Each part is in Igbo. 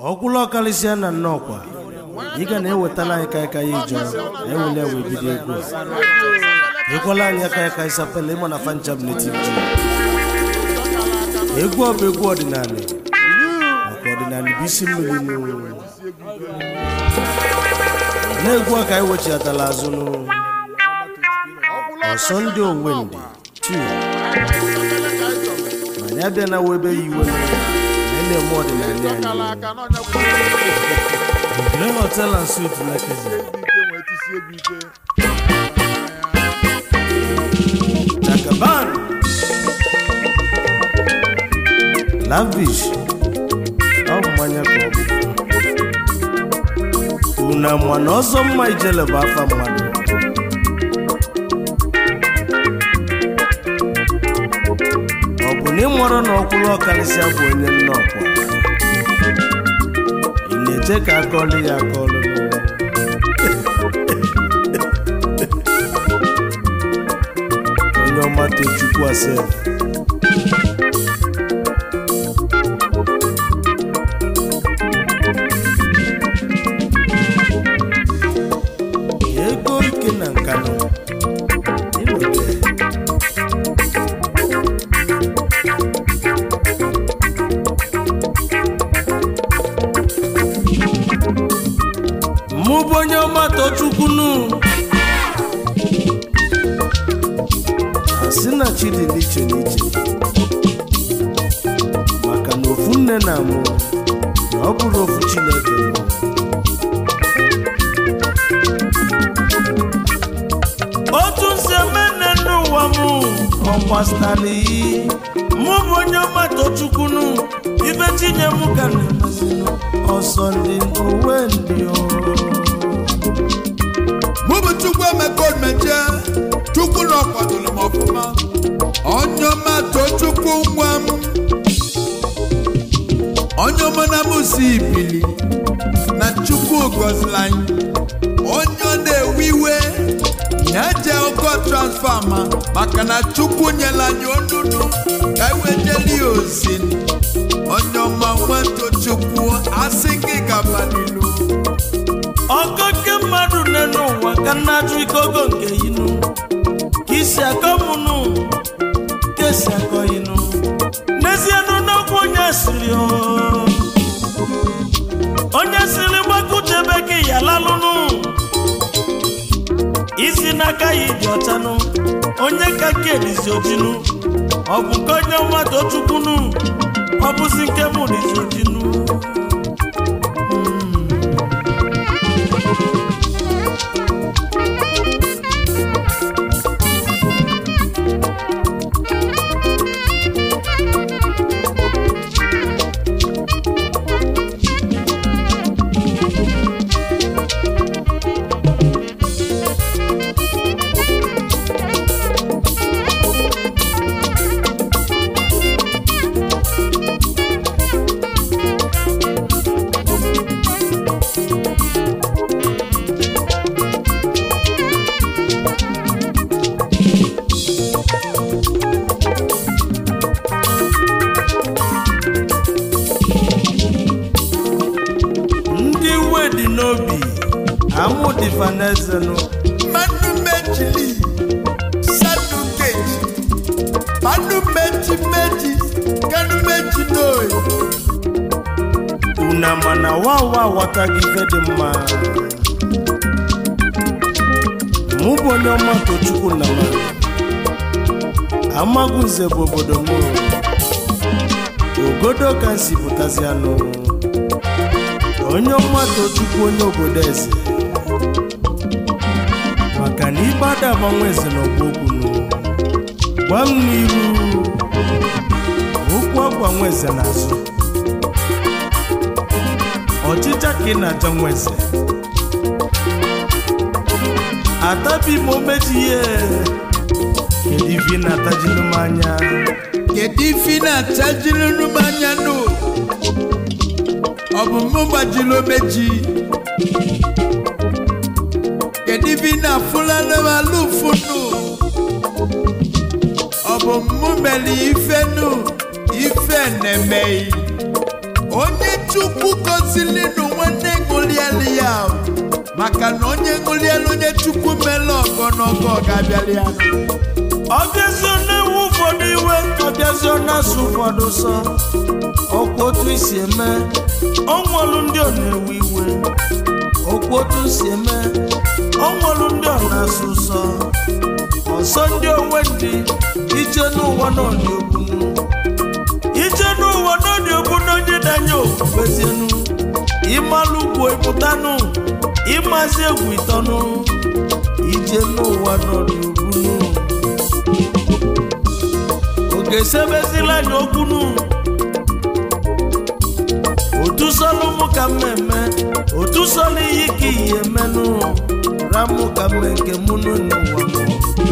ọkwụlụ ọkarịsịa na nnọkwa ị ga na-ewetala anyị kaikai ijọ ewele wee bido egwu a ekwela anyị aka ya kaisapele ịma na fancham native ji egwu ọ bụ egwu ọdịnala maka ọdịnala bụ isi mmiri n'ụwa na-egwu a ka anyị wechiatala azụ n'ụ ọsọ ndị owendị tu ma anyị abịa na webe ya iwe na na-eme ọdịnala anyị Green Hotel and Suite Lekki Jagaban Lavish ọ bụ mmanya ka ọ bụ unu ama na ọzọ mma ijele bụ afa mmadụ ọ bụ na ịmụrụ na ọkwụrụ ọkarịsịa bụ onye nne ọkwa ị na-eche ka akọlụ ya akọlụ onye ọma tochukwu ase ego ike na nkanụ ịnọte mụ bụ onye ọma tochukwu nụ asị na chi dị n'iche n'iche maka na ofu nne na mụ na ọ bụrụ ofu chineke nọ otu nsi eme nne n'ụwa m ọgbasitara iyi mụ bụ onye ọma tochukwu nụ ibe tinye m ka na-emezinụ ọsọ ndị owe ndị ọrụ mụ bụ chukwu emeka omeje chukwu na ọkwadoro m ọfụma onye ọma too chukwu nwa m onye ọma na m si ibili na chukwu gọziri anyị onye ọ na-ewe iwe ya je ogo transfama maka na chukwu nyere anyị onunu ka ewejeli ya ozi onye ọma nwato chukwu asị gị gaba n'ilu ọkọke mmadụ nne n'ụwa ka nna ajụ ike ogo nke inu ka isi akọ mụnụ ka esi akọ inu n'ezienụ n'okwu onye siri o. onye siri gbakutebe gị ya lalụnụ isi n'aka ya ịdị ọchanụ onye ka nke dizi ojinu ọ bụ nke onye mmadụ ochukwunu ọ bụzi nke mụ dizi ojinu ndị iwe dị n'obi amụ dịfa n'ezenụ mmanụ mejili sanu keji mmanụ meji meji kanu meji n'oyi una mana wawa aghọtaghị ife dị mma mụ bụ onye ọma tochukwu na ma amagụze bụ obodo m ogodo ka m si pụtazi anụ onye ọma tochukwu onye obodo eze maka na ibe ada agbanwe eze n'ọgba okwu nụ gwa m n'iru okwu agbanwe eze n'azụ ọchịcha ka ị na-aja nwa eze atabi m omeji ihe kedu ife ị na-atajinu m anya kedu ife ị na-achajiri m anya nụ ọ bụ mụ gbajiri omeji kedu ife ị na-afụlanụ m alụfụ nụ ọ bụ mụ mere ife nụ ife na-emeghị onye chukwu gozili n'onwe nne ṅụlielu ya o. maka na onye ṅụlielu onye chukwu mele ọgọ n'ọgọ ọ ga-abịali ya ọbịazio na-ewu ụfọdụ iwe ọbịazio na-asụ ụfọdụ sọ ọkwa otu isi eme ọnwụlụ ndị ọ na-ewe iwe ọkwa otu si eme ọnwụlụ ndị ọ na-asụ sọ ọsọ ndị onwe ndị ije n'ụwa n'ọdị ogbunu ije n'ụwa n'ọdị ogbunu onye danye okpukpezienu ịmalụ ugwu ịpụtanụ ịmazi egwu ịtọnụ ije n'ụwa n'ọdị ogbunu oge sebezila anya okwunu otu sọlụ mụ ka mmemme otu sọlụ iyi ka iyi emenụ ramụ ka mme nke mụ n'ụwa mụ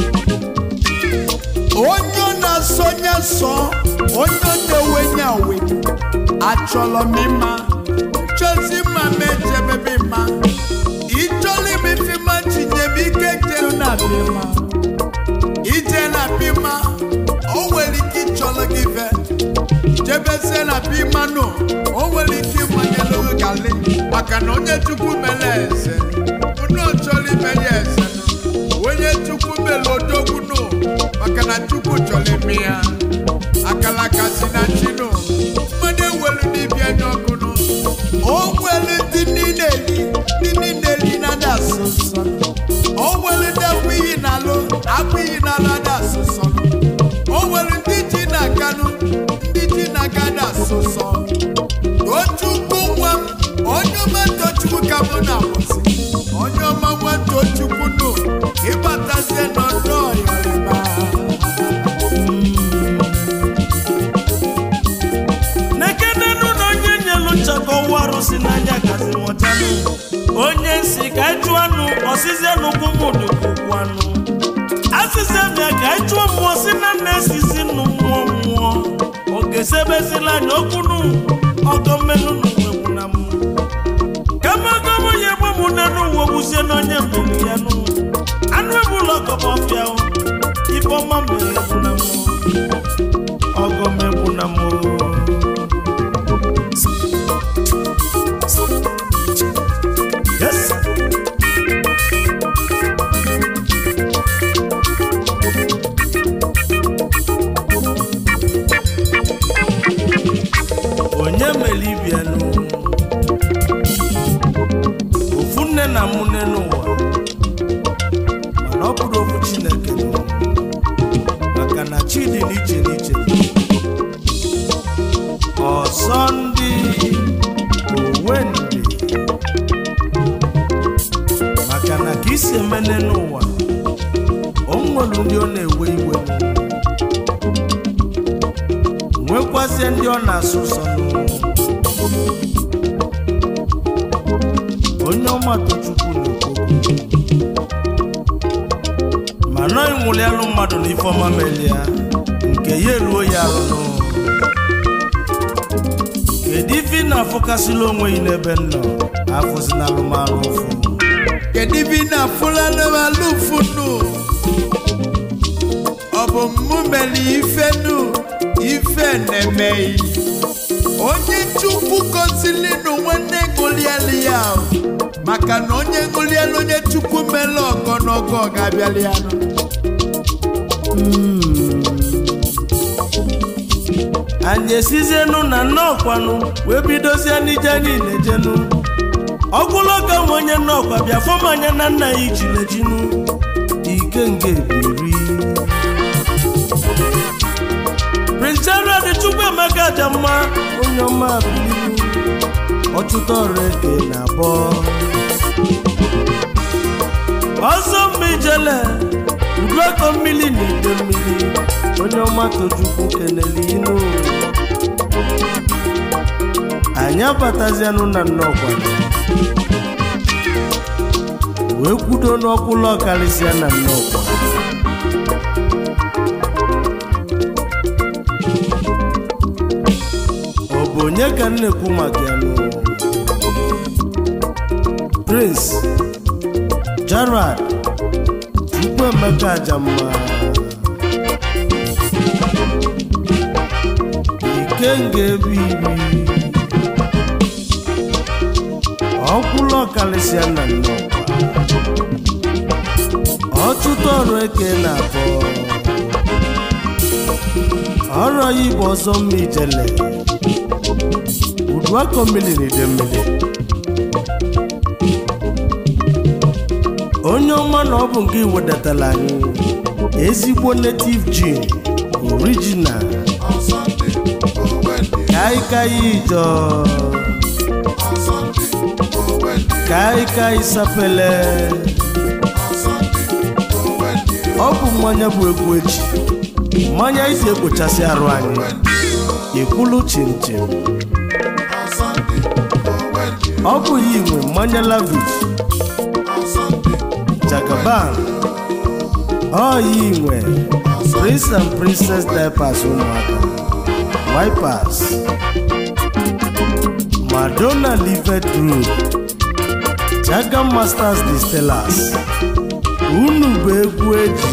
onye ọ na-asọnye sọ onye ọ na-ewenye awe achọrọ m ịma chọzi mma m ejebebe mma ịchọrọ m ife ma tinye m ike jelu na bima ije na bima o nwere ike ịchọrọ gị fe jebezie na bima nụ o nwere ike ịmanyelu gị gali maka na onye chukwu mere eze unu chọrọ ime ya eze nụ onye chukwu mere odogwu nụ maka na chukwu chọrọ ime ya akalaka si na chinu mmadụ ewelu n'ibia nye ọkụ nụ o nwere ndị niile eli ndị niile eli na ada asụ nsọ o nwere ndị akpụ iyi na-alụ akpụ iyi na-alụ ada asụ nsọ o nwere ndị ji na-aganụ ndị ji na-aga ada asụ nsọ tochukwu nwa m onye ọma tochukwu ka mụ na-akwụsị onye ọma nwa tochukwu nụ ịbatazie n'ọdụ ọyọrịba nekenenu na onye nyelu nchakọ ụwa arụsị n'anya gazi nwọchanụ onye nsi ka ịchụ anụ ọsịzie n'ụkwụ mụdụ ụkwụ anụ asịzie mịa ka ịchụọ mmụọ si na nna esizi nụ mmụọ mmụọ oge sebezila anya okwunu ọgọ mmenụ n'uwegwu na mụ kama ọgọmụ ya egbu mụ n'elu uwe gbuzie n'onye mmiri ya nụ anụ ebula ọgọmọfịa ife ọma mere egwu na mụ ọgọm egwu na mụ Yes. onye mere ibianụ ofu nne na mụ nne n'ụwa mana ọ bụrụ okwu chineke nụ. maka na chi dị n'iche n'iche ọsọ ndị onwe ndị maka na ka isi emene n'ụwa o nwere ndị ọ na-ewe iwe nwekwazie ndị ọ na-asụ ụsọ n'ụwa onye ọma tochukwu na-ekwu mana ịnwụlialụ mmadụ na ifeọma melia nke ya eruo ya arụ n'ụwa kedu ife ị na-afụkasịla onwe gị n'ebe m nọ afụzi na alụmalụ ụfụ kedu ibe ị na-afụla n'alụ funu ọ bụ mụ mere ife nu ife na-emeghị onye chukwu gozili n'onwe nne ṅụlielu ya o. maka na onye ṅụlielu onye chukwu mere ọgọ n'ọgọ ọ ga-abịali ya nụ. anyị esizienu na nnọọkwanụ wee bidozie n'ije niile jenu ọgwụlọka nwe onye nnọọkwa bịa fọm anya na nna ya ijilejinu ike nke biri prince gerald chukwuemeka jamma onye ọma bililu ọchụta ọrụ eke na abụọ ọzọ mma ijele udueko mmiri na ide mmiri onye ọma tochukwu kenele inu anyị abatazianụ na nnọkwa wee kwudo n'ọkwụlọ karịsịa na nnọkwa ọ bụ onye ka m na-ekwu maka ya nụ prince gerard chukwuemeka ajamma ikenga ebe iri ọkwụlụ ọkalịsịa na nnọkwa ọtụtụ ọrụ eke na-abọ ọrụ ya igbo ọzọ mma ijele uduakọ mmiri na ide mmiri onye ọma na ọ bụ nke iwedatara anyị ezigbo native gin original kaikai ijọ kaikai sapele ọ bụ mmanya bụ egwu echi mmanya isi ekpochasị arụ anyị ekwulu chimchim ọ bụ ya inwe mmanya lavish jagaban ọ ya inwe prince and princess diapers ụmụaka wipers madonna livet group jaga masters distillers unu bụ egwu eji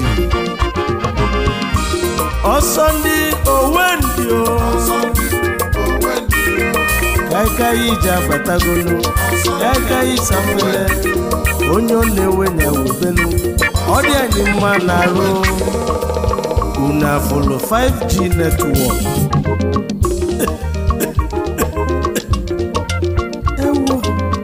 ọsọ ndị owendị o kaikai iji abatagonu kaikai safele onye ọ na-ewe na ewubelu ọ dị anyị mma na-arụ unu afụlụ 5g netwọk ewu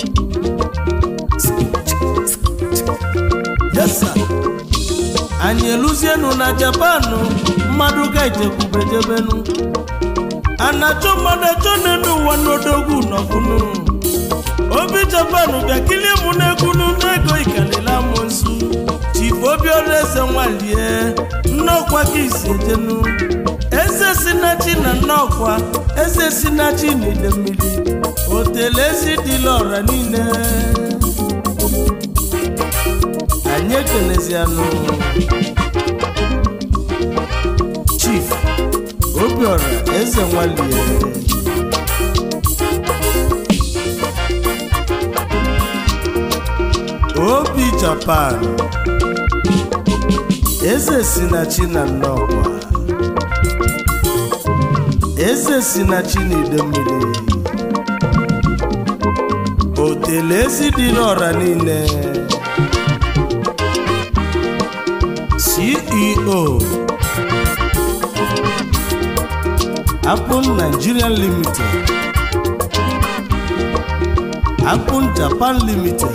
yes sir. anyị eluzienu na japanụ mmadụ ga-ejekwubejebenu anachọ mmadụ achọ n'elu ụwa n'odogwu nọbụnụ obi japanụ bịa kilie mụ n'egwunu n'ego ikalila mụ nsu chifu obiọrụ eze nwalie nnọkwa ka isi ejenu eze sinachi na nnọkwa eze sinachi na ide mmiri otele ezi dịla ọra niile anyị ekelezianụ chief obiọra eze nwalie obi japan eze si na chi na nnọkwa eze si na chi na ide mmiri otele ezi dị n'ọra niile ceo apple nigeria limited apple japan limited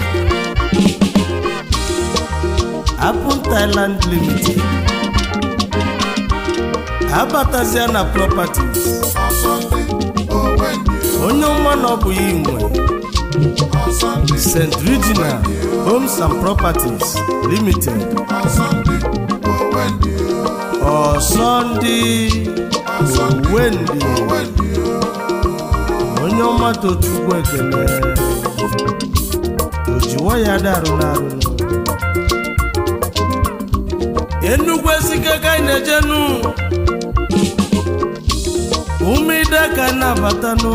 apple thailand limited abatazia na properties onye ọma na ọ bụ ya inwe st regina homes and properties limited ọsọndị owendị onye ọma tochukwu ekele ojiwa ya darụ n'arụ enugwu ezike ka anyị na-ejenu umeide ka anyị na-abatanụ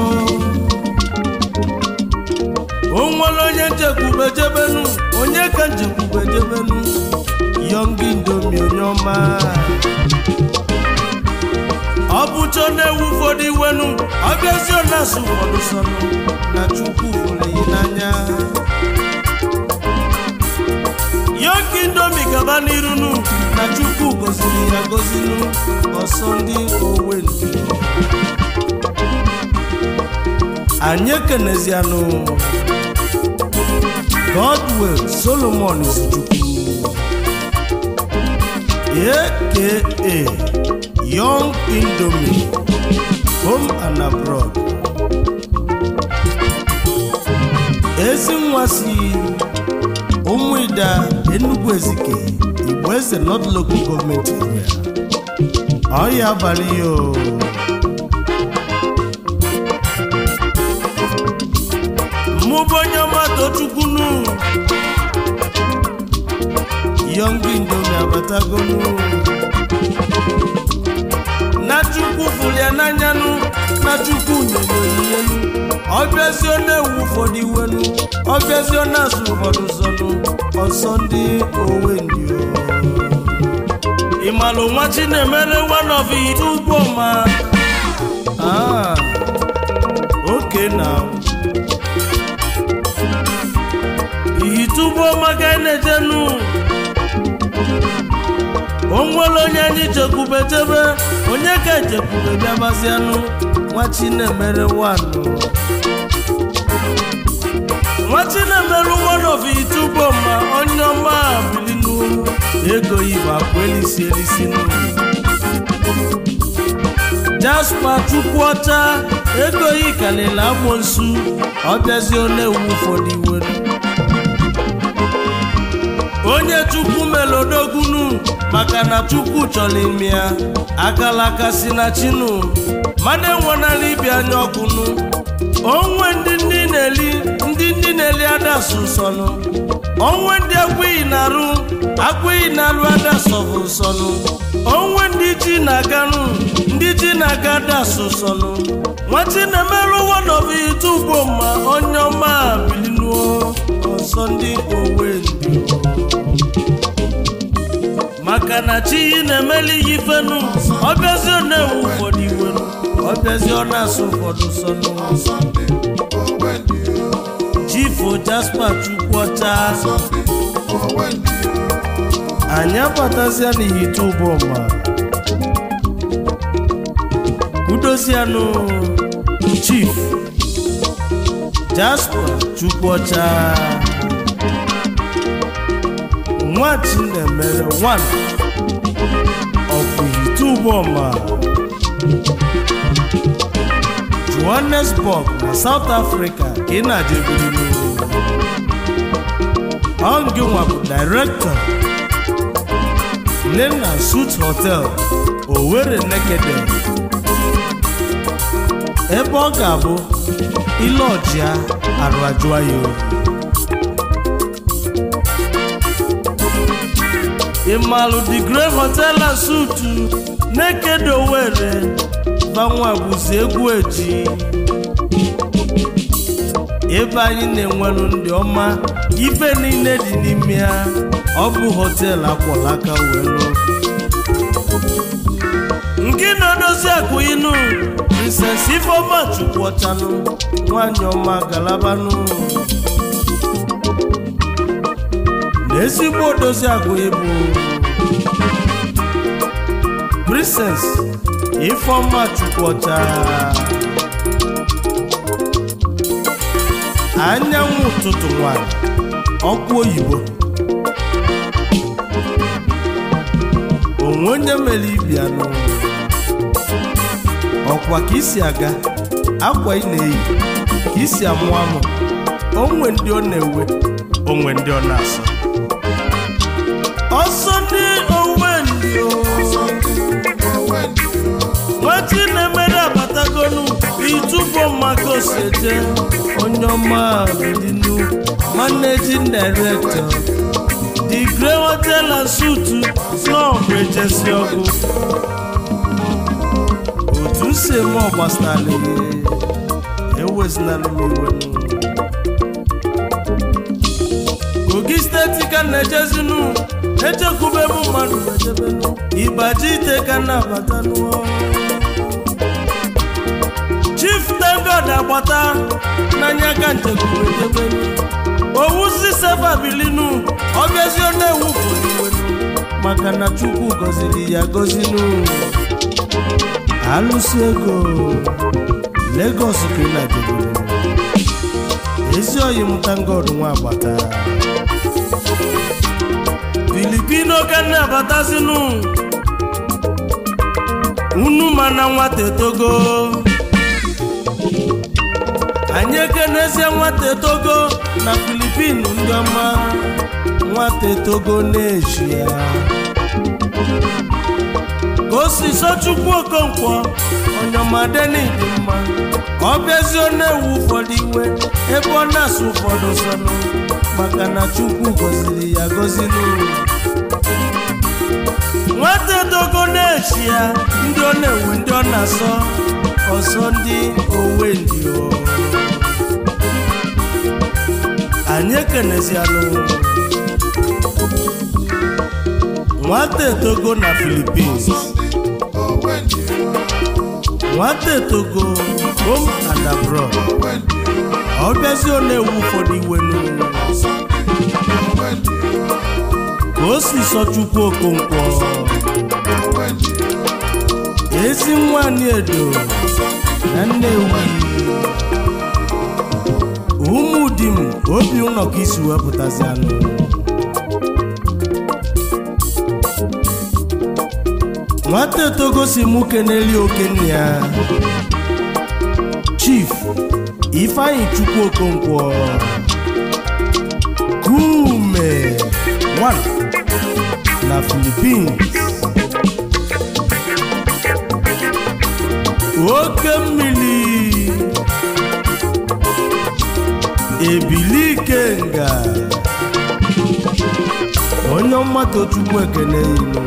o nwere onye nchekwube jebenu onye ka nchekwube jebenu yọngi ndomi onye ọma ọ bụcha na-ewu ụfọdụ iwenu ọbịazi na-asụ ụfọdụ sọnụ na chukwu fụrụ yi n'anya yọngi ndomi gaba n'irunu na chukwu goziri ya gozinu ọsọ ndị owendu anyị ekenezianụ godwell solomon izuchukwu aka young indomie home and abroad ezi nwa si ụmụida enugu ezike igbo eze north local government area ọya abalị ya o mụ bụ onye ọma tochukwunu young indomie abatagonu na chukwu fụrụ ya n'anyanụ na chukwu nyere onyinyenụ ọbịazio na-ewu ụfọdụ iwenu ọbịazio na-asụ ụfọdụ zọnụ ọsọ ndị owendi ịmalụ nwa chinemere one of it ugbo ma ah okay now nwere onye anyị jekwube jebe onye ka ejekwube bịabazianụ nwa chinemere wanụ nwa chinemere one of itubo ma onye ọma bilinu ego ibe akwa elisi elisi n'ụlọ jaspa chukwuọcha ego yi kalịla amoosu ọbịazi onye ewu ụfọdụ iwere onye chukwu melodogunu maka na chukwu chọrọ ime ya akalaka si na chinu mana enwenala ibi anya ọkụnụ onwe ndị ndị na-eli ndị ndị na-eli adasụ nsọnụ onwe ndị agwụghị na-arụ agwụghị na-arụ adasụ bụ nsọnụ onwe ndị ji na-aganụ ndị ji na-aga adasụ nsọnụ nwachi na-emerụ wọnọbụ itubo ma onye ọma bilinuo ọsọ ndị owe ndị maka na chi yi na-emeli ya ifenu ọbịazi ọ na-ewu ụfọdụ iwenu ọbịazi ọ na-asụ ụfọdụ sọnụ chifu jaspa chukwuọcha anyị abatazia n'ihite ụbọma udozianụ chief jaspa chukwuọcha nwa chinemere one of ihite ụbọma johannesburg na south africa ka ị na-ajebiri ọngịnwa bụ director Lena Suit Hotel Owerri Nekede ebe ọ ga-abụ ile ọjịa arụ ajụa ya oyi ịmalụ the Grey Hotel and Suit Nekede Owerri banwa bụzi egwu eji ebe anyị na-enwelu ndị ọma ife niile dị n'ime ya ọ bụ họteelụ akwọlaka welu nke na-edozi akụ inu nsensi ifeọma chukwuọchanụ nwanyị ọma galabanụ na ezigbo odozi akụ ibu princess ifeọma chukwuọcha anyanwụ ụtụtụ nwanyị ọkụ oyibo onwe onye mere ibi anụ ọkwa ka isi aga akwa ị na-eyi ka isi amụ amụ onwe ndị ọ na-ewe onwe ndị ọ na-asọ ọsọ ndị onwe ndị nwetị na-emere abatagonu itubo maka osete onye ọma bidinu managing director the Grey Hotel and Suit snọọ bụ ejesi ọgụ otu si eme ọgbasara ewezinala m iwe kogi steeti ka na-ejezinu echekwube m mmadụ ejebenu ịgbaji ite ka na-abatanụ chief tengod agbata n'anya ka nchekwube ejebenu owuzi sefa bilinu ọbịazi ọ na-ewu iwenu maka na chukwu gọziri ya gọzinu alụsi ego Lagos ka ị na-ajebere ezi oyi mụta ngod nwa agbata filipino ka na-abatazinu unu mana nwata etogo anyị ekenezie nwata etogo na filipinu ndị ọma nwata etogo na-eji ya ka o si sochukwu okonkwo onyeọmadeni dị mma ọ bịazi ọ na-ewu ụfọdụ iwe ebe ọ na-asụ ụfọdụ sọnụ maka na chukwu gọziri ya gọziri nwata etogo na-echi ya ndị ọ na-ewu ndị ọ na-asọ ọsọ ndị owe ndị o anyị ekenezianụ nwata etogo na Philippines nwata etogo home and abroad ọ bịazi ọ na-ewu ụfọdụ iwe n'ụlọ ka o si sọ chukwu okonkwo ezi nwanyị edo na nnewi ụmụ di m obi ụlọ ka isi wepụtazi anụ nwata etogosi mụ keneli okenne ya chief ifeanyi chukwu okonkwo kume 1 na philippines oke mmiri ebili ikenga onye mmadụ chukwu ekene ilu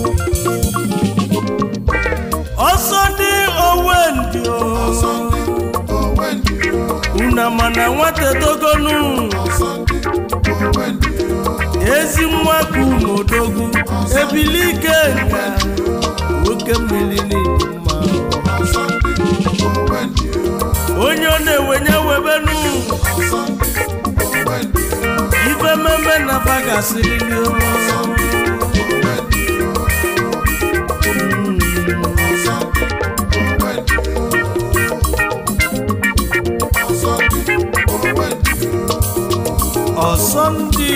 ọsọ dị owendị una mana nwata dogonu ezi nwa ka umodogu ebili ikenga oke mmiri n'ịdị mma onye ọ na-ewenye webenu ife mmemme na fa gasịrị ọsọ ndị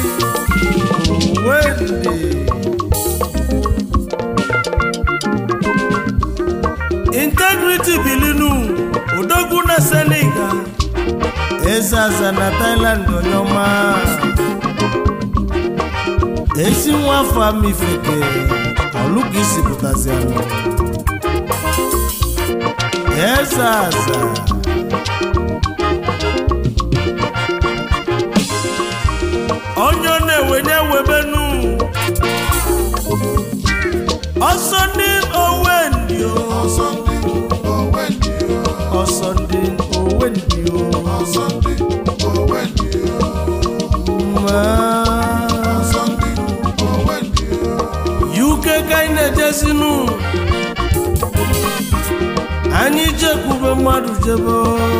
wende integrity bilinu odogwu na senegal ezeaza na thailand onyoma ezi nwa afọ amifeke ọlụka isi pụtazi anụ ezeaza onye ọ na-ewenye webenu ọsọ ndị owendi ọsọ ndị owendi ma uk ka anyị na-ejezinu anyị jekwube mmadụ jebe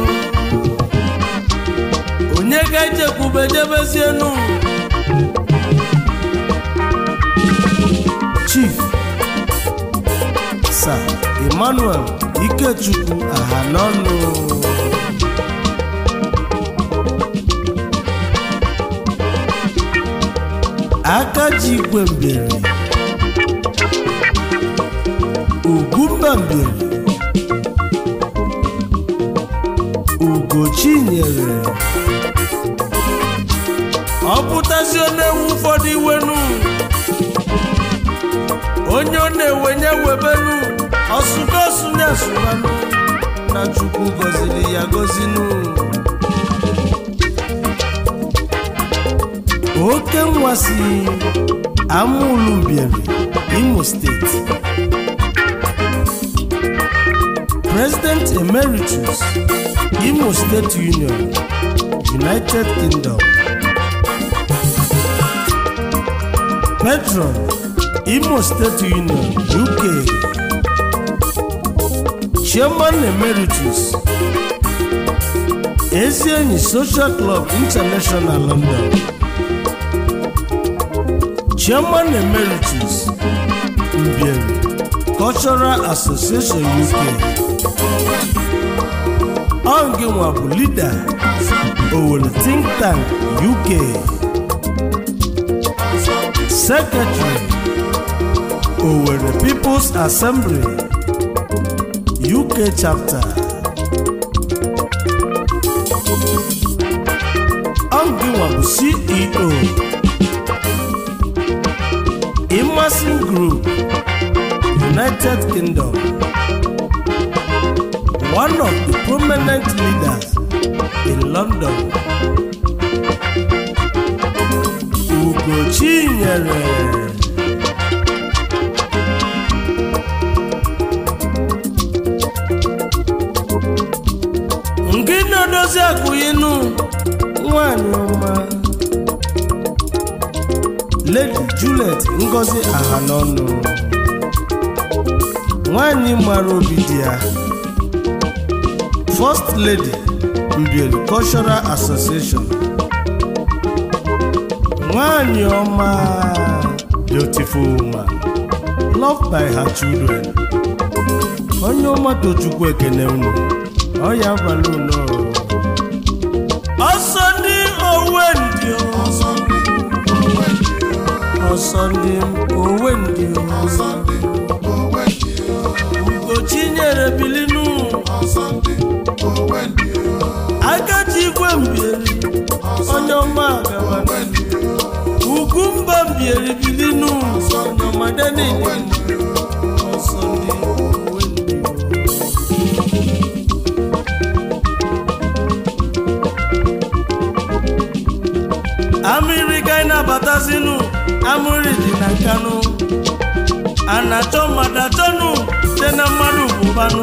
onye ka anyị jekwube jebezienu chief sir emmanuel ikechukwu ahanọnụ aka ji igwe mberi ugwumba mberi ugochinyere ọ pụtazi na-ewu ụfọdụ iwenu onye ọ na-ewenye webenu ọsụgosunye asụbanụ na chukwu gọziri ya gọzinu oke nwa si amụlumbieri imo steeti president emeritus imo state union united kingdom patron imo state union uk chairman emeritus ezi enyi social club international london chairman emeritus mbieri cultural association uk onginwa bụ leader owere think tank uk secretary owere people's assembly uk chapter onginwa bụ ceo Immersion Group, United Kingdom. One of the prominent leaders in London. Ugo Chinyere. Nke na-edozi akụyinu nwanyị ọma. Lady Juliet Ngozi Ahanọnụ nwanyị mara obi dị ya First Lady Mbieri Cultural Association nwanyị ọma beautiful woman loved by her children onye ọmata chukwu ekene unu ọ ya abalị unu ọsọ ndị owe ndị ọsọ ndị owe ndị ọsọ ndị owe ndị ọsọ ndị owe ndị ugochi nyere bilinu ọsọ ndị owe ndị agaji igwe mbieri onye ọma agaba owe ndị ugwu mba mbieri bilinu onye ọmade niile ọsọ ndị owe ndị amịrị ka anyị na-abatazinu amịrị dị na nkanụ a na-achọ mmadụ achọnụ dị na mmadụ bụbanụ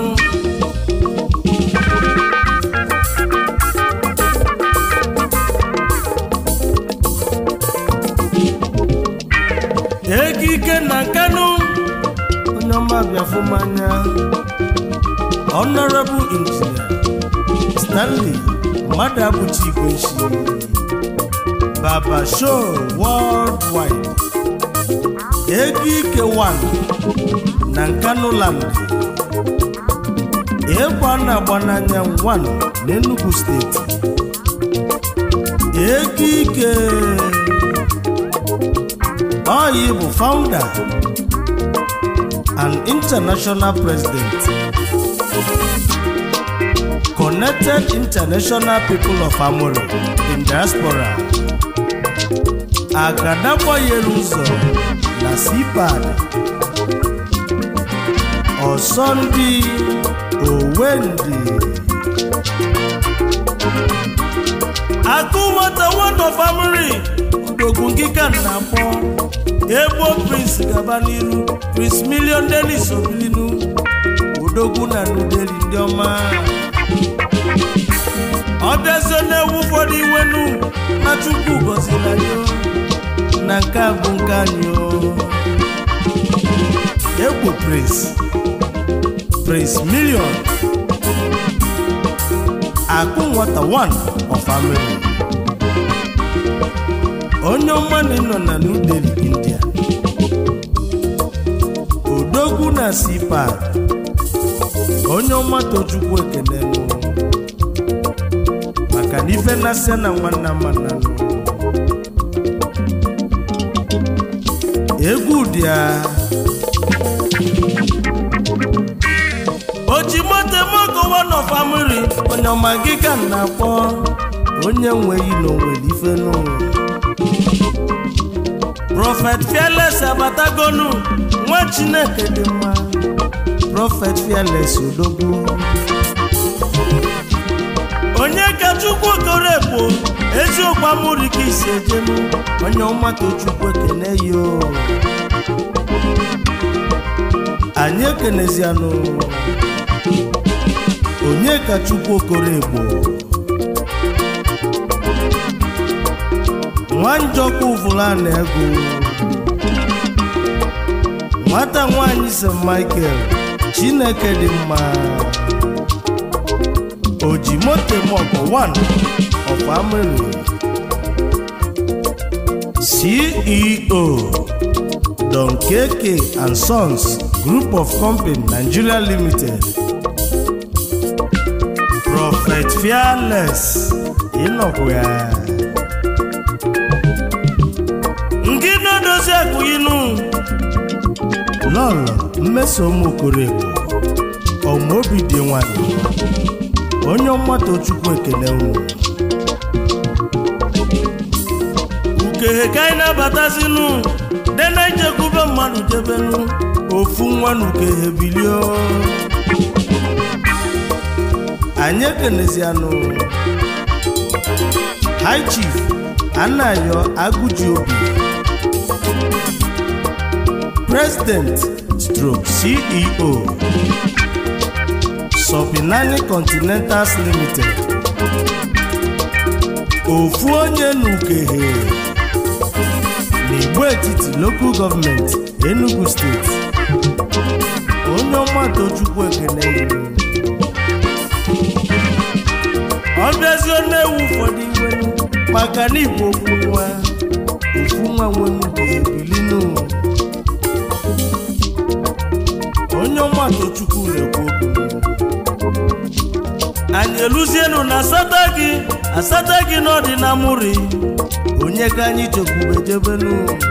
ego ike na nkanụ onye ọma bịafụ mmanya honorable engineer stanley mmadụ abụchi igwe nshi baba show worldwide ego ike 1 na nkanụ land ịgba na-agba n'anya 1 n'enugu steeti ego ike Oyi bụ founder and international president Connected International People of Amuru in diaspora Agadagbanyere ụzọ na CPAD Ọsọndị Owendị Akụ nwata one of Amuri Udogwu ngịka na-akpọ Egbo Prince gaba n'iru Prince Million Dennis Obilinu Udogwu na Nudeli ndị ọma ọbịazie na-ewu ụfọdụ iwenu na Chukwu gọziri anyị o. na nke a bụ nke anyị o. Egbo Prince Prince Million akụ nwata one of Ameri onye ọma na nọ na New Delhi India odogwu na sipa onye ọma tochukwu ekene nụ maka na ife na-asịa na nwanna mana nụ egwu dị ya ojimotemokowa nọ famili onye ọma gị ka m na-akpọ onye nweghị n'onwere ife n'ụwa prọfet fearless abatagonu nwa chineke dị mma prọfet fearless odogwu onye ka chukwu koro ekpo eziokwu amụrụ ka isi ejenu onye ọmata chukwu ekene yo anyị ekenezianụ onye ka chukwu okoro egbo nwanjọkwa uvulana ego nwata nwanyị st michael chineke dị mma ojimotemọkọ 1 of ameri ceo don keke and sons group of company nigeria limited prophet fearless ịnọkwa ya nke na-edozi akụghịnụ lọlọ mmeso ụmụokorobụ ọmaobi dị nwanyị onye ọmata chukwu ekele unu ukehe ka anyị na-abatazinụ de na ijekwube mmadụ jebenu ofu nwa na ukehe bilio anyị ekenezianụ high chief anayo agụji obi president stroke ceo Sobinani Continentals Limited ofu onye n'ukehe n'igbo etiti local gọọmenti Enugu steeti onye ọma tochukwu ekene yiri ọ bịazie na-ewu ụfọdụ iwe maka na igbo okwu nwa ofu nwa nwere ukehe bilinu onye ọmatụ chukwu na-ekwu okwu anyị eluzienu na asata gị asata gị n'ọdị na mụri onye ka anyị chekwube jebenu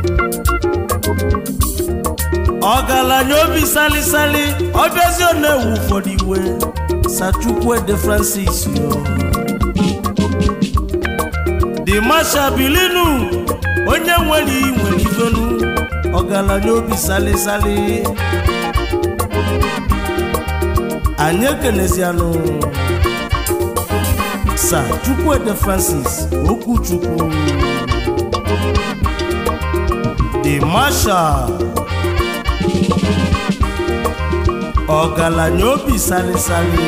ọgaranya obi salisali ọbịazi ọ na-ewu ụfọdụ iwe sachukwuede francis yo dị masha bilinu onye nwere iyi nwere ifenu ọgaranya obi salisali anyị ekenezianụ sa chukwuede francis okwuchukwu dị masha ọgaranya obi salisali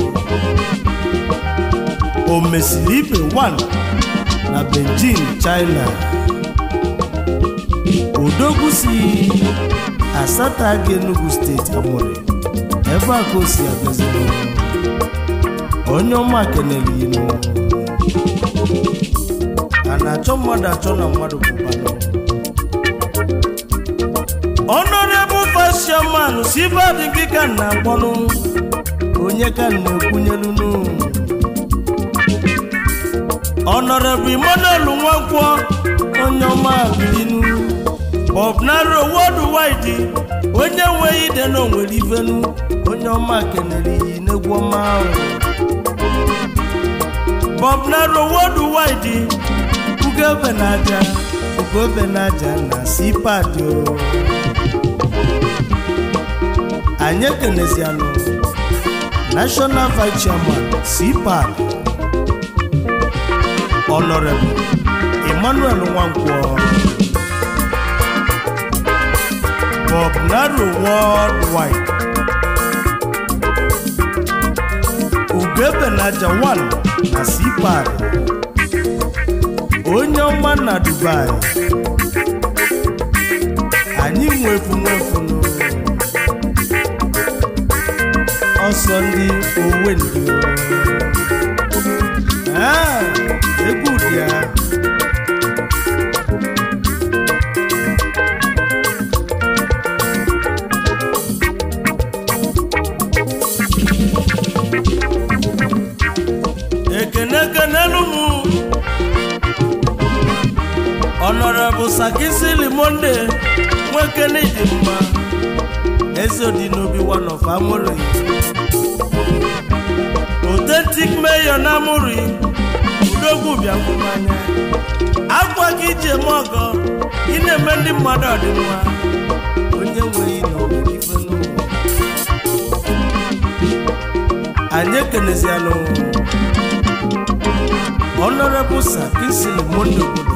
o mesiri ibe 1 na beijing china odogwu si asata gị enugu steeti amụrị ebe a ka o si abịaziri onye ọma kenere inu a na-achọ mmadụ achọ na mmadụ bụbanụ honorable vice chairman sibadi gị ka m na-akpọnụ onye ka m na-ekwunyelunu honorable emmanuel nwankwọ onye ọma bilinu bob naro worldwide onye nweghị ide na onwere ivenu onye ọma kenere iyi n'egwu ọma ahụ bob naro worldwide ugebe na aja ugebe na aja na sipad o anyị ekenezianụ national vice chairman cpad honorable emmanuel nwankwọ bob naro worldwide ugebenaja 1 na cpad onye ọma na dubai anyị nwefu nwefunu ọsọ ndị owendi Ah, egwu dị ya ekene ekenelu m ọnọrọbụ sakisili monde nwekene dị mma eze dị n'obi one of amụrụ authentic mayor na amụrụ udogwu bịakwumanya akwa gị iji eme ọgọ ị na-eme ndị mmadụ ọdịmma onye nweghị na ọbụrụ ife n'ụwa anyị ekenezianụ honorable sakisili monde obodo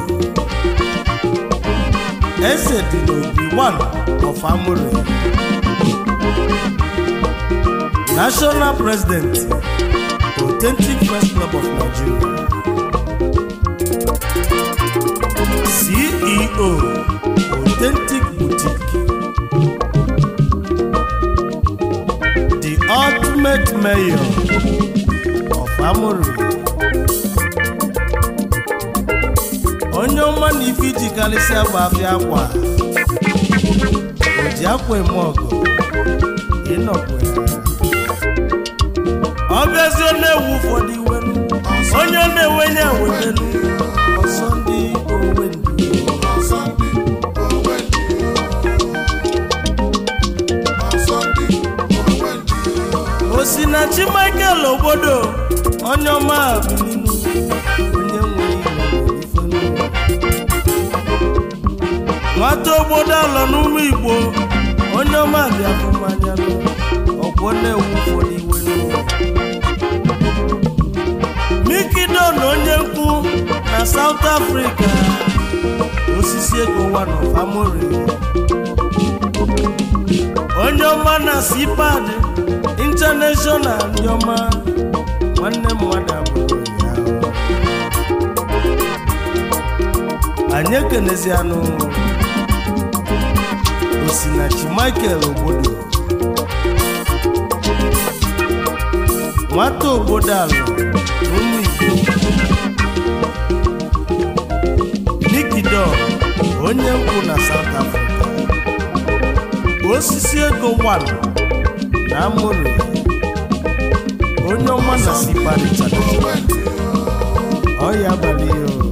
eze dị n'obi one of amụrụ national president authentic first club of nigeria ceo authentic boutique the ultimate mayor of amụrụ onye ọma na ife iji karịsịa bụ afịa akwa o ji akwa eme ọgụ ịnọkwa ya ọ bịazie na-ewu ụfọdụ iwe onye na-enwenye ewetelu ọsọ ndị owe ndị Sunday, oh Wendy. On Sunday, oh Wendy. osinachi michael obodo onye ọma bilinu onye nwe ife n'ụwa. nwata obodo alọ n'ụmụ igbo onye ọma bịafụ mmanya ọgwọ na-ewu ụfọdụ iwe n'ụwa. mikido na onye nkwu na south africa osisi ego one of amori onye ọma na cpad international ndị ọma nwanne mmadụ abụrụ ya anyị ekenezianụ osinachi michael obodo nwata obodo ala na ụmụ igbo nikido onye nkwụ na south africa osisi ego 1 na amụrụ onye ọma na sikparịchara ọya abalị ya o.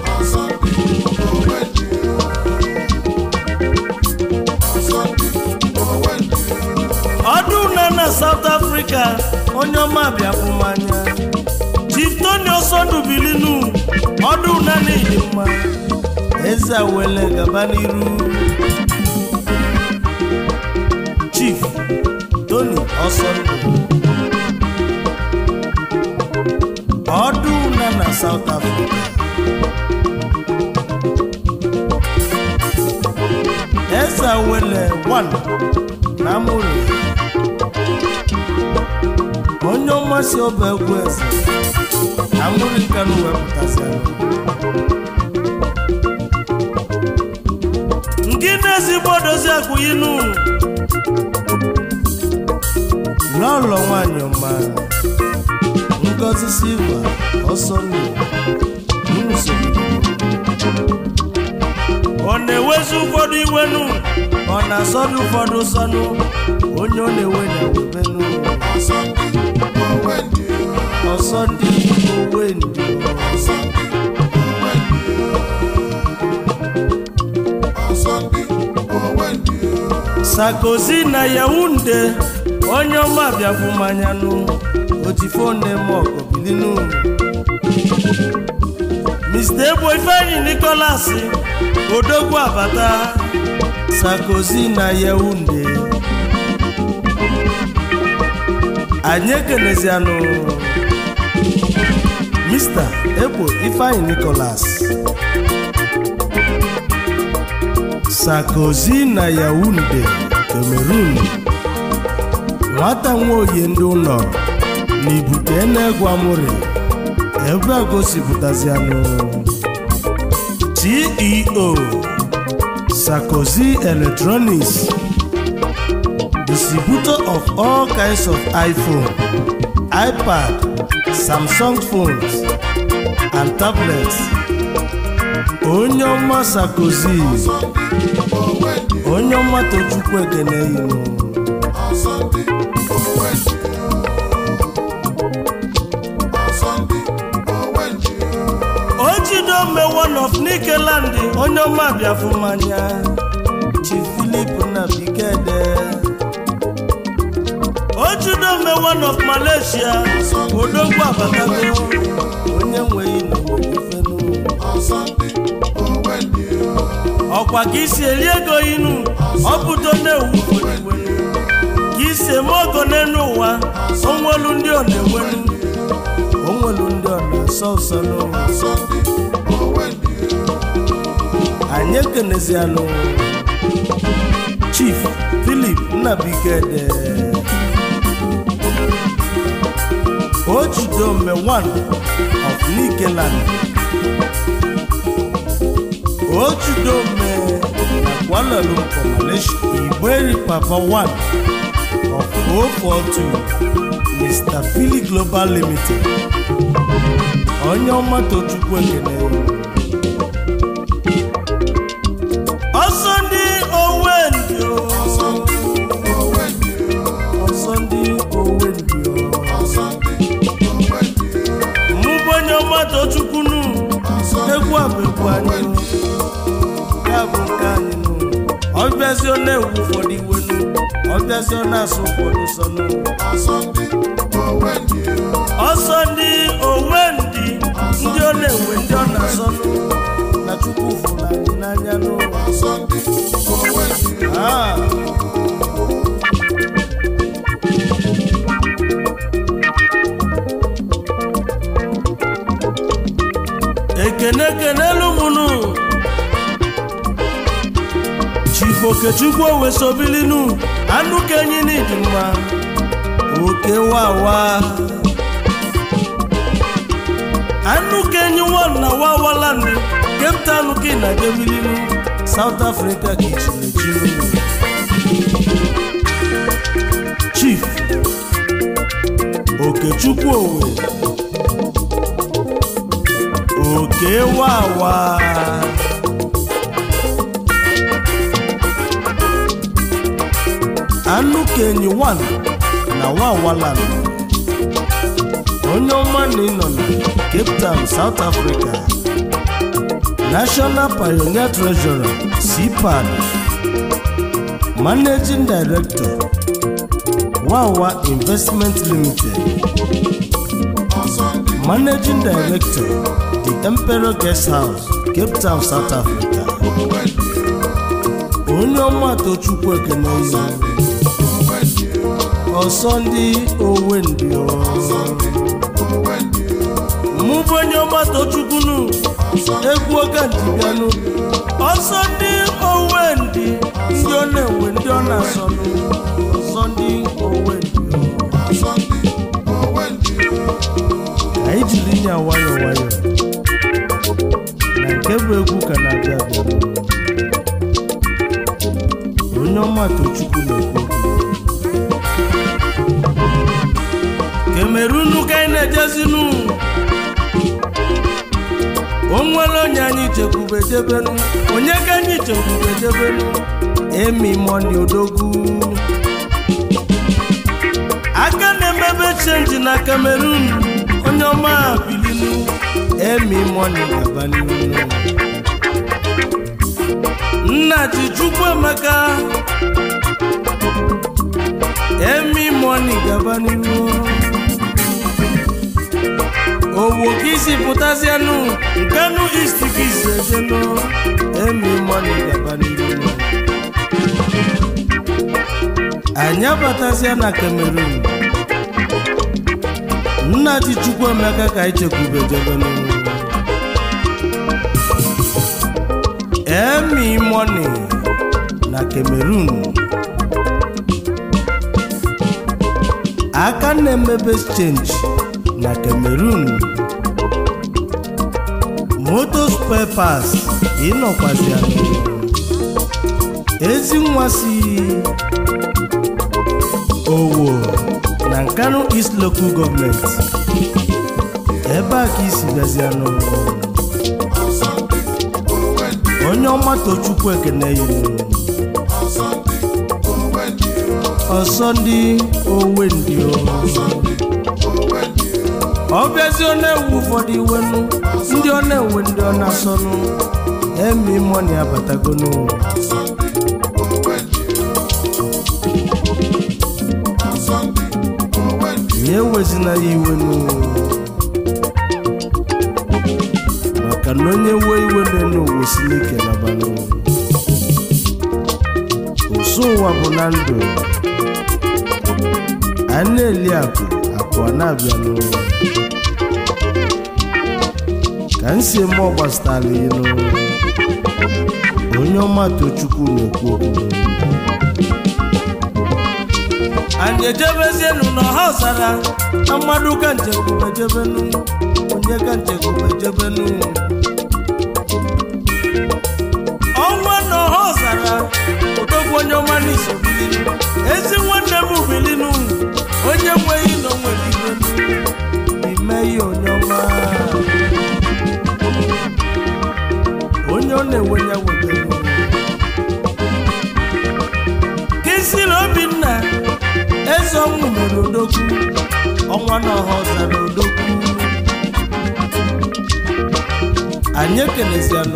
ọdụ na na South Africa onye ọma bịafụ mmanya Chief Tony Osondu bilinu ọdụ na n'ịdị mma eze wele gaba n'iru Chief Tony Osondu ọdụ na na South Africa eze wele 1 na amụrụ onye ọmasị ọba egwu eze na amụrụ nkanụ wepụtasịara nke na-ezigbo dozi akwụyinu n'ụlọ nwanyị ọma ngozi silva ọsọ nnu ọ na-ewezi ụfọdụ iwenu ọ na-asọdụ ụfọdụ sọnụ onye ọ na-ewe na-ewebenu ọsọ ndị owe ndị sakozi na yaunde onye ọma bịafụ manyanụ otifone mọgọbilinu mr egbo ifeanyi nicholas odogwu abata sakozi na yaunde anyị ekenezianụ mr egbo ifeanyi nicholas sakozi na yaunde cameroon nwata nwaoye ndị ụlọ na ibute na-egwu amụrị ebe a gosipụtazianụ ceo sakozi electronics distributor of all kinds of iphone ipad samsung phones and tablets onye ọma sakozi onye ọma tochukwu ekene inu ojidome one of nikeland onye ọma bịafụ mmanya chief philip na bigede ojidome one of malaysia odogwu abatago onye nweghị n'ofenu ọkwa ka isi eri ego inu ọpụto na-ewu odigwenu ka isi eme ogo n'elu ụwa onwelu ndị ọ na-enwenu onwelu ndị ọ na-asọ ụsọ n'ụwa anyị ekenezianụ chief philip nnabigede ojidome one of nikeland ojidome na Kuala Lumpur Malaysia igberi papa one of 042 mr philly global limited onye ọma tochukwu ekene ọsọ ndị owe ndị o ọsọ ndị owe ndị o mụbụ onye ọma tochukwunu egwu a bụ egwu anyị ya bụ nke anyị nụ ọbịazi ọ na-ewu ụfọdụ iwe nụ ọbịazi ọ na-asụ ụfọdụ sọ nụ ọsọ ndị owe ndị ndị ọ na-ewe ndị ọ na-asọ nụ na chukwu fụrụ anyị n'anya nụ Ah. ekene kenelu mụnụ chief okechukwu owesobilinu anụ kenyi n'ịdị mma oke wawa anụ kenyi wọn na wawaland cape town ka ị na-edebilinu south africa ka ichinechiru chief okechukwu owe oke wawa anụ kenyi 1 na wawaland onye ọma na ịnọ na cape town south africa national pioneer treasurer cpad managing director wawa investment limited managing director the emperor guest house cape town south africa onye ọma tochukwu ekene ihe ọsọ ndị owe ndị mụ bụ onye ọma tochukwunu egwu oge njibianụ ọsọ ndị owe ndị ndị ọ na-ewe ndị ọ na-asọnụ ọsọ ndị owe ndị ka anyị jiri ya nwayọ nwayọ na nke bụ egwu ka na-abịa abịa onye ọma tochukwu na-ekwu okwu kemerunu ka anyị na-ejezinu o nwere onye anyị chekwube jebenu onye ka anyị chekwube jebenu emi moni odogwu aka na-emebe chenji na kamerun onye ọma bilinu emi moni gaba n'ihu nna ji chukwu emeka emi moni gaba n'ihu owo ka isi pụtazianụ nkanu ist ka isi ejenu emi moni gaba n'ihu anyị abatazia na cameroon nna ji chukwu emeka ka anyị chekwube jebe n'ihu emi moni na cameroon aka na-emebe change na cameroon moto spare parts ịnọkwazianụ ezi nwa si owo na nkanu east local government ebe a ka isi bịazianụ onye ọma tochukwu ekene yiri ọsọ ndị owe ndị ọ bịazi ọ na-ewu ụfọdụ iwenu ndị ọ na-ewe ndị ọ na-asọnụ emi mọni abatagonu ya ewezina ya iwenu maka na onye wee iwe n'elu ụwa si n'ike nabanụ ụsụ ụwa bụ na ndụ a na-eli akụ akụ a na-abịanụ ka m si eme ọgbasitara ịnụ onye ọma tochukwu na-ekwu okwu anyị ejebezienu n'ọha ọzara na mmadụ ka nchekwube jebenu onye ka nchekwube jebenu ọnwa n'ọha ọzara ụtọkwu onye ọma n'iso bilinu ezi nwanne m bilinu onye nweghị na onwere ibenu ime ihe onye ọma onye ọ na-enwenye wetenu kisiri obinna eze ọnwụ mere odogwu ọnwa na ọha ọzara odogwu anyị ekelezianụ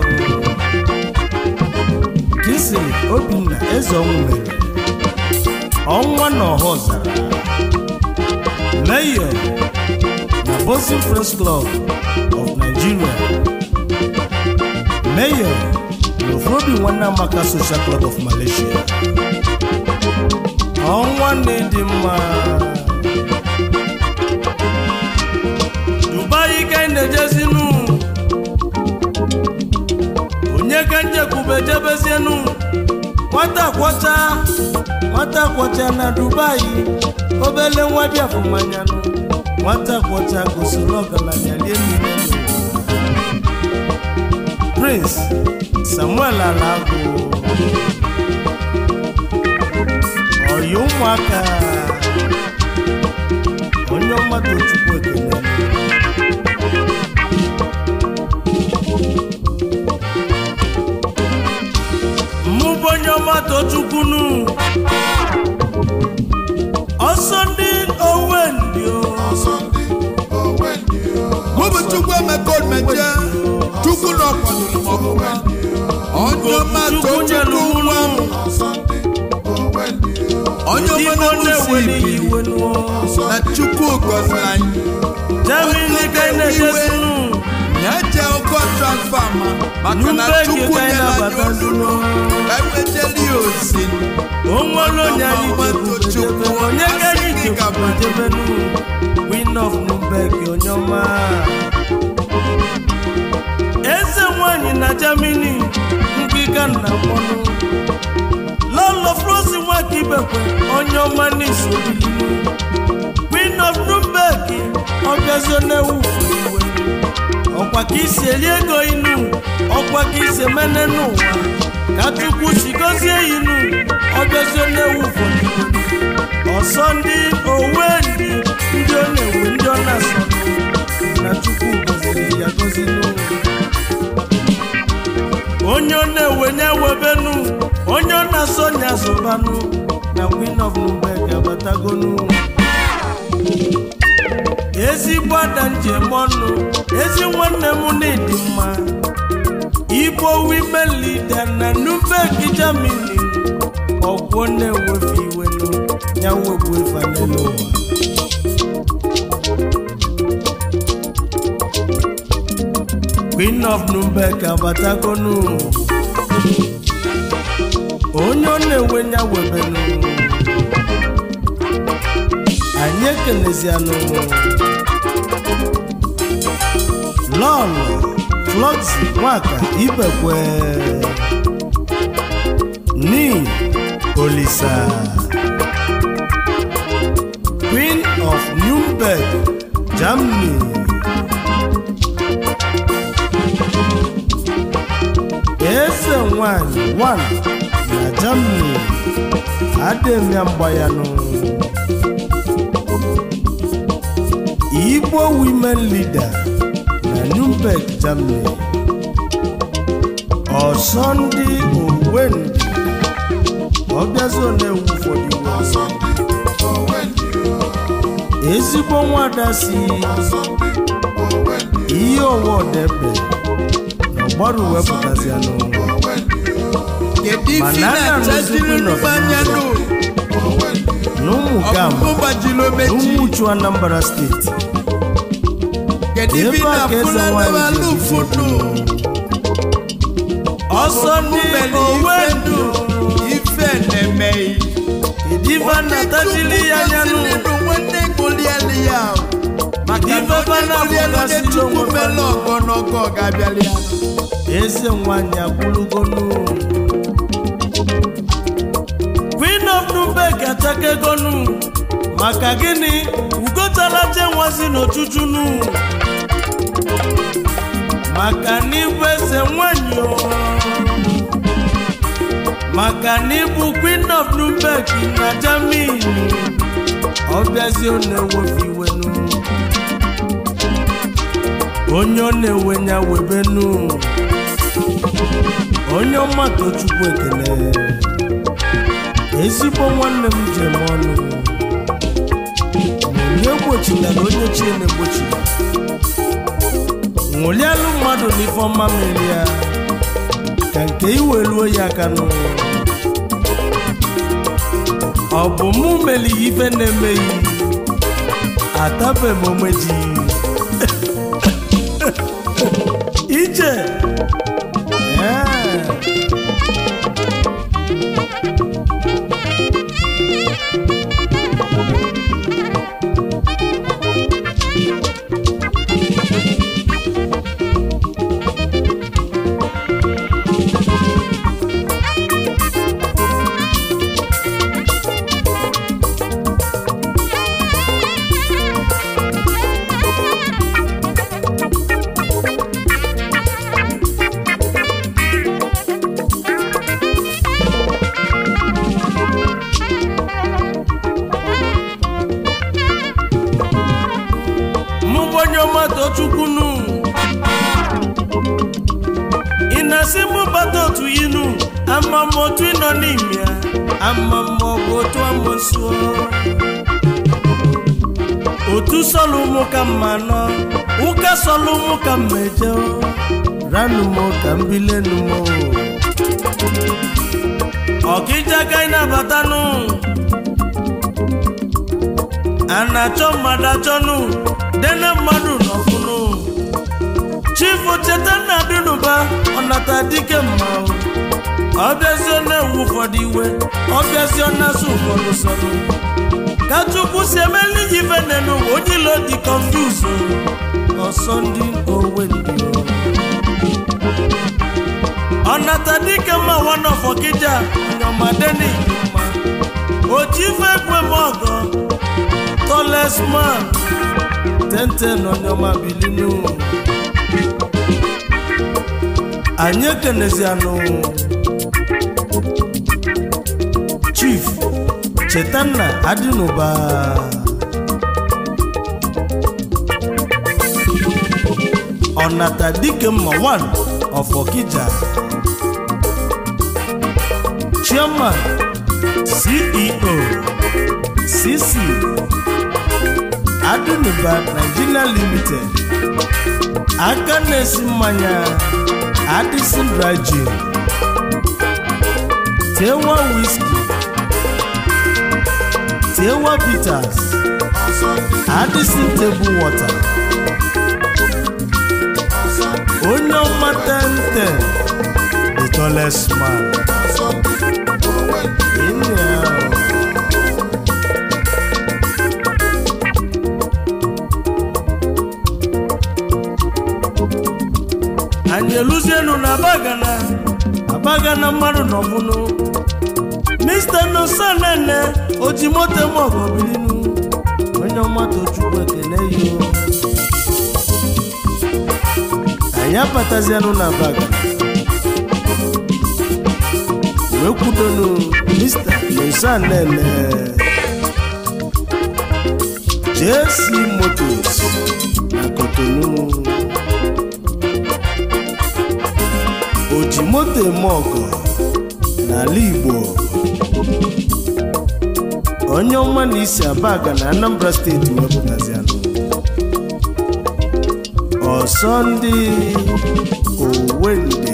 kisiri obinna eze ọnwụ mere ọnwa na ọha ọzara mayor na bosin friends club of nigeria mayor na ofrobi nwanne amaka social club of malaysia ọnwa na-ịdị mma dubai ka anyị na-ejezinu onye ka njekwube jebezienu nwata kwọcha nwata kwọcha na dubai obele nwa biafụ mmanyanụ nwata kwọcha gosiri ọgaranya rie niile prince samuel alagụ ọyị ụmụaka onye mmadụ chukwu ekele mụ bụ onye ọma tochukwunu ọsọ ndị owendi ọsọ ndị owendi mụ bụ chukwu emeka omeje chukwu na ọkwadoro m ọfụma onye ọma chukwu too nyelu chukwu nwa m mụnụ ọsọ ndị owendi onye ọma igbo na-ewusi na-eweli ibili iwe nuo na chukwu gọziri anyị jamini ka ị na-echesinu na-eje ụkọ transfama maka na nubegi chukwu ka ị nyere anyị na-abata ozi nuo ewejeli ya ozi onwere onye anyị jekwujebe onye ka anyị jekwujebenu queen of nubeg onye ọma eze nwanyị na germany ngịga nna mmanụ lọlọ frosi nwaka ibekwe onye ọma n'iso bilinu queen of nubeg ọbịazio na-ewu iwe ọkwa ka isi eri ego inu ọkwa ka isi emene n'ụwa ka chukwu si gozie inu ọbịazio na-ewu ụfọdụ ọsọ ndị owe ndị ndị ọ na-ewe ndị ọ na-asọ na chukwu goziri ya gozi n'ụwa onye ọ na-ewe nye webenu onye ọ na-asọ nya zụbanụ na queen of nubeg abatagonu ezigbo ada njem ọnụ ezi nwanne m na-edi mma igbo women leader na nubeg germany ọgwọ na-ewefe iwenu ya wegbu efa n'elu ụwa queen of nubeg abatagonu onye ọ na-ewe ya webenu anyị ekelezianụ lọlọ flọksi nwaka ibekwe ni olisa queen of newberg germany eze nwanyị 1 na germany adịmya mgbayanụ igbo women leader na newberg germany ọsọ ndị owendị ọbịazi na-ewu ụfọdụ iwe ọsọ ndị owendi ezigbo nwada si ọsọ ndị owendi ihe ọwa ọdebe na ọgbara wepụtazianụ owendi kedu ife Mana a na-achajiri na-arụzi nnukwu anya nụ owendi na ụmụ gam ọkpụkpụ gbajiri na omeji ụmụ uchu anambra steeti kedu ife ebe a ka eze na-afụla nwanyị ndebe ji alụfụ nụ ọsọ ndị Mgbeli ife owendị nụ ife na-emeghị ife na-atachili ya anya nụ nwanne golielu ya maka Ife na onye bana golielu bụgasị nye chukwu n'onwe mele fa. ọgọ n'ọgọ ga-abịali ya eze nwanyị akwụlugonu queen of nubeg atakegonu maka gịnị ugotala jenwazi n'ochuchunu maka n'ịbụ eze nwanyị o maka n'ịbụ queen of nubeg na germany ọbịazi ọ na-ewefe iwenu onye ọ na-ewe ya webenu onye ọma tochukwu ekele ezigbo nwanne m jem ọnụ ma onye gbochitara onye chie na-egbochiri ṅụlialụ mmadụ n'ife ọma mere ya ka nke iweluo ya aka n'ụwa ọ bụ mụ meli ya ife na-emeghị atabe m omeji ije ee mụ bụ onye ọma tochukwunu ị na-asị mụ bata otu inu ama m otu ịnọ n'ime ya ama m ọ bụ otu amosuo otu sọlụ mụ ka mma nọ ụka sọlụ mụ ka mma eje ranụ m ka m bilenu m ọkịja ka ị nabatanụ a na-achọ mmadụ achọnụ dene mmadụ n'ọfụnụ chifu cheta nna dịnụba ọnata dike mma o. ọ bịazie na-ewu ụfọdụ iwe ọ bịazie na-asụ ụfọdụ sọnụ ka chukwu si emeli ji ife nenu onye ilo dị kọnfuzu ọsọ ndị owe ndị o. ọnata dike mma wanọfọ kija nyomadeni mma oji ife ekwe m ọgọ tallest man tenten onyoma bilinu anyị ekenezianụ chief chetanna adịnụba ọnata dike mma 1 of okija chairman ceo cc adịnụba nigeria limited aka na-esi mmanya adịsın dry gin tewa whisky tewa bitters adịsın table water onye ọma 1010 the tallest man Ịnụ ya o. anyị eluzienu na abagana abagana mmadụ nọbụnụ mr nosanene oji moto m ọgọbilinu onye ọmata chukwu ekene yo anyị abatazianụ na abagana wee kwudonu mr nosanene jc motos na kotonu oji moto eme ọgọ n'ala igbo onye ọma na isi abaga na anambra steeti wepụtazianụ ọsọ ndị owende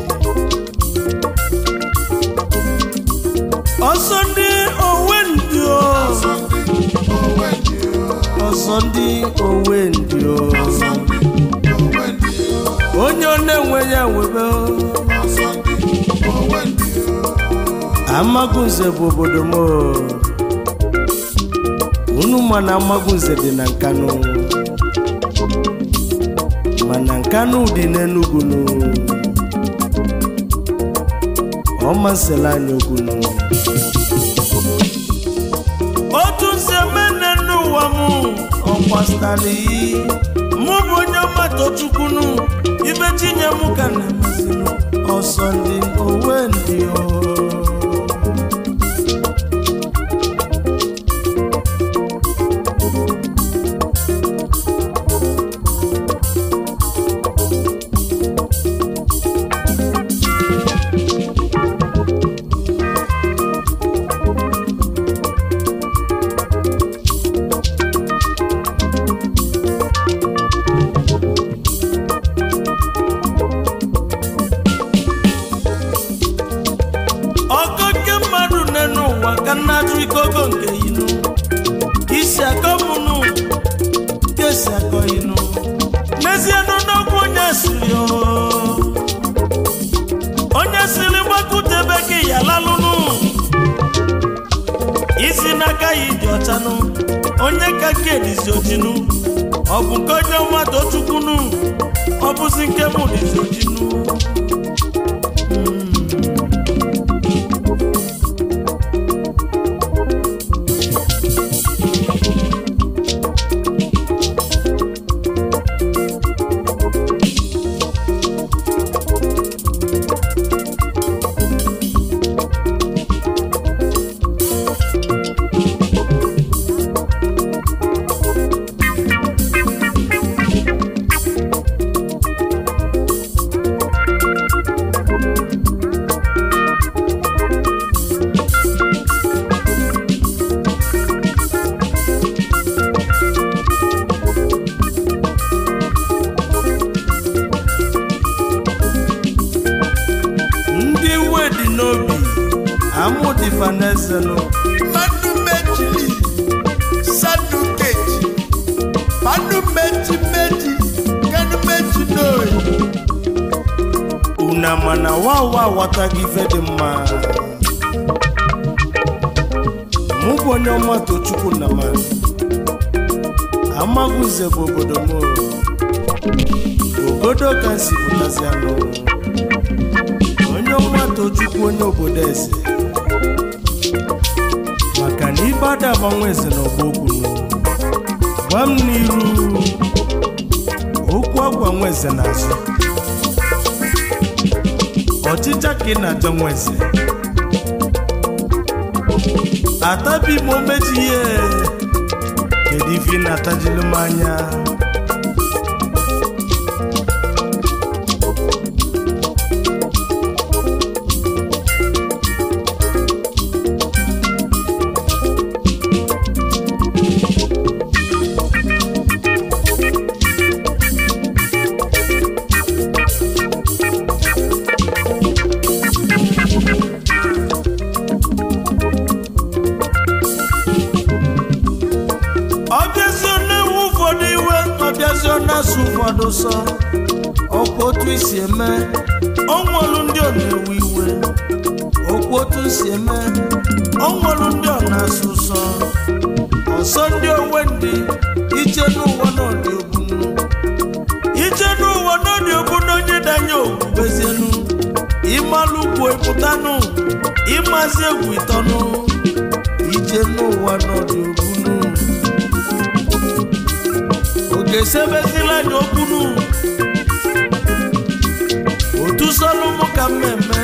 ọsọ ndị owendị o ọsọ ndị owendị o onye ọ na-enwe ya webe o amagunze bụ obodo m o. unu ma na amagunze dị na nkanụ mana nkanụ dị n'enugwu nụ ọma nsela anya okwunu otu nsi emene n'ụwa m ọkwastali mụ bụ onye ọmata chukwunu ibe tinye m ka na-emezinu ọsọ ndị owe ndị o ọkọ nke mmadụ n'enu ụwa ka nna ajụ ikogo nke inu isi akọ mụnụ ka esi akọ inu n'ezie n'ọnụọgwụ onye siri o. onye siri gbakutebe gị ya lalụnụ isi n'aka ya dị ọchanụ onye ka nke dizi ojinu ọ bụ nke onye ọma tochukwunu ọ bụzi nke mụ dizi ojinu vanezenu mmanụ mejili sanu keji mmanụ meji meji kanu meji n'oyi una mana wawa aghọtaghị ife dị mma mụ bụ onye ọma tochukwu na ma amaghụze bụ obodo m obodo ka m si pụtazi anụ onye ọma tochukwu onye obodo eze maka na ibe ada agbanwe eze na ọgba okwu gwa m n'iru okwu agwa nwa eze n'azụ ọchịcha ka ị na-achọ nwa eze atabi m omeji ihe kedu ife ị na-atajilu m anya ọbịazi na-ewu ụfọdụ iwe ọbịazi na-asụ ụfọdụ sọ ọkwa otu isi eme ọnwelu ndị ọ na-ewe iwe okwu otu si eme ọnwelu ndị ọ na-asụ sọ ọsọ ndị onwe ndị ije n'ụwa n'ọdị ogbunu ije n'ụwa n'ọdị ogbunu onye danye ogbubezienu ịmalụ ugwu ịpụtanụ ịmazi egwu ịtọnụ ije n'ụwa n'ọdị ogbunu oge sebezila anya okwunu otu sọlụ mụ ka mmemme